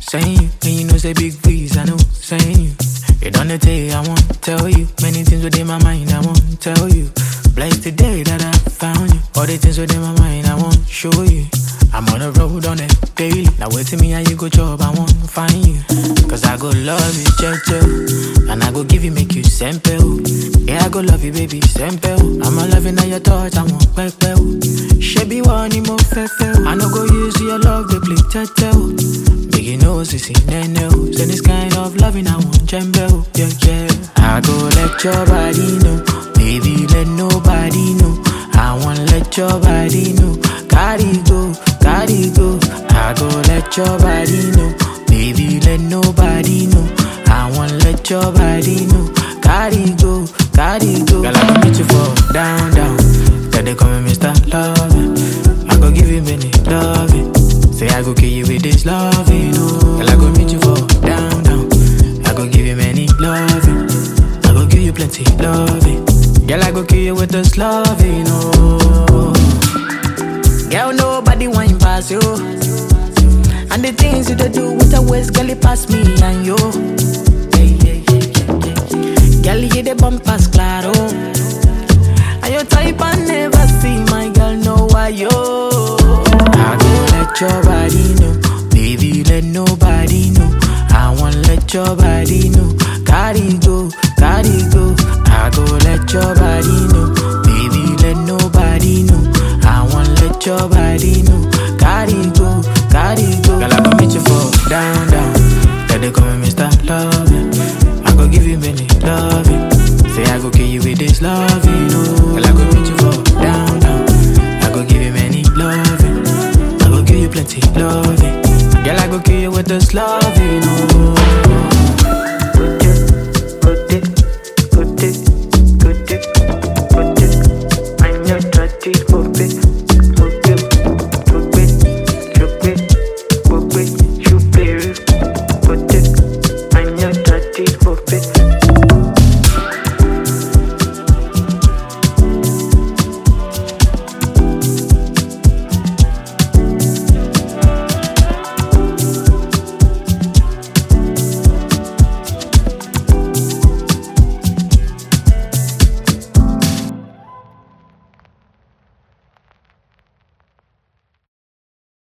saying you. And you know say big breeze, I know, saying you. You done the day, I won't tell you. Many things within my mind, I won't tell you. Blessed the day that I found you. All the things within my mind, I won't show you. I'm on the road on it daily. Now wait till me how you go job, I won't find you. Cause I go love you, checho. And I go give you, make you simple. Yeah, I go love you, baby, simple. I'm a loving at your touch, I won't back She be one more fefe. I no go use your love, they play tetel. Big you know, sissy, nene. Say this kind of loving, I want jembe. Yeah, yeah. I go let your body know. Baby, let nobody know. I want let your body know. Carry go, carry go. I go let your body know. Baby, let nobody know. I want let your body know. Carry go, carry go. Girl, I go meet you for down, down. Then they call me Mr. Loving. I go give you many loving. Say I go kill you with this loving, oh. Girl, I go meet you for down, down. I go give you many loving. I go give you plenty loving. Girl, I go kill you with this loving, oh. Girl, nobody wine pass you. And the things you dey do with a waist, girl, it pass me and you. Yeah, yeah, yeah, yeah, yeah. Girl, you the bumpers, claro. And your type I never see, my girl, know why yo. I go let your body know, baby, let nobody know. I want let your body know, carry go, carry go. I go let your body know, baby, let nobody know. I want let your body know, carry go, carry go. Girl, I go meet you for down, down. Then they call me Mr. Loving. I go give you many loving. Say I go kill you with this loving, oh. Girl, I go meet you for down, down. I go give you many loving. I go give you plenty loving. Girl, I go kill you with this love.